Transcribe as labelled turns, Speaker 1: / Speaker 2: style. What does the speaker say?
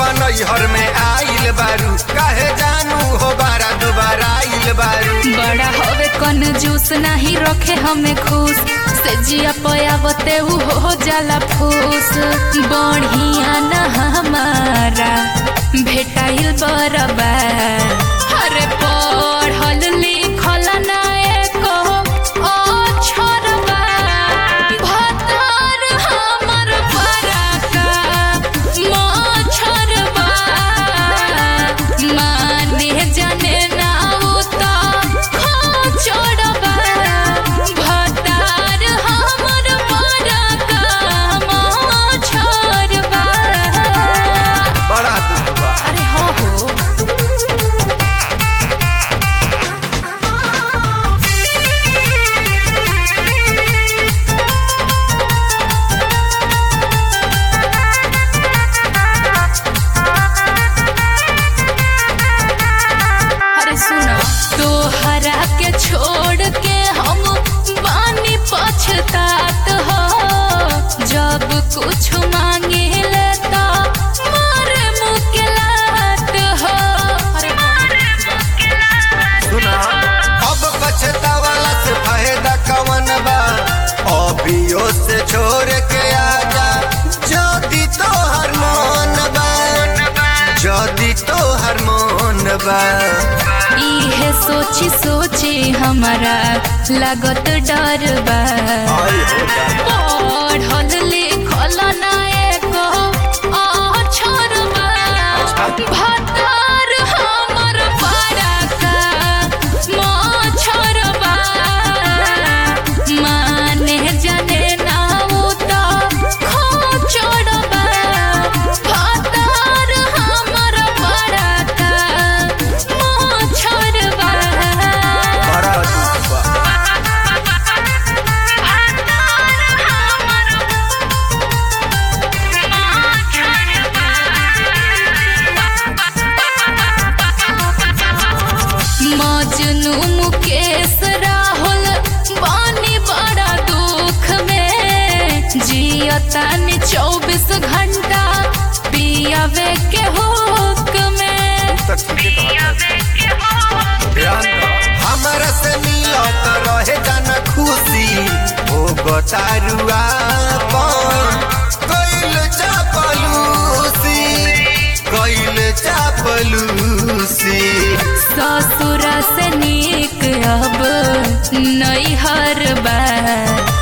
Speaker 1: नैहर में आइल बारू काहे जानू हो बारा दोबारा आइल बारू
Speaker 2: बड़ा हवे कन जूस नहीं रखे हमें खुश से जिया पयावते उ हो जाला फूस बढ़िया न हमारा भेटाइल बरबा अरे पढ़ल लिखल ना एको अक्षरबा भतार हमर बड़का मछरबा माने जाने ना उता खोचड़बा भतार हमर बड़का मछरबा
Speaker 1: बड़ा दुख बा
Speaker 2: अरे हो हो अरे सुनो तोहरा के छोड़ के हम बानी पछतात हो जब कुछ मांगे लेता मारे मुकेलात हो अरे
Speaker 1: सुना अब पछतावाला से फायदा कवन बा अभियो से छोड़ के आजा जदी तोहर मन बा जदी तोहर मन बा
Speaker 2: इहे सोची सोची हमारा लागत डर बा
Speaker 1: आई हो जा
Speaker 2: पढ़ल लिखल ना एको अक्षरबा भतार हमर बड़का मछरबा माने जाने ना उता खोचड़बा भतार हमर बड़का मछरबा
Speaker 1: बड़ा दुख बा
Speaker 2: मजनू मुकेश राहुल बानी बड़ा दुख में जियतानी चौबीस घंटा पियावे के हुक में
Speaker 1: तक ठीक है ध्यान दो हमरा से मिलत रहे जन खुशी हो गतारुआ कैल चापलूसी कैल चापलूसी
Speaker 2: ससुर से नीक अब नैहर बा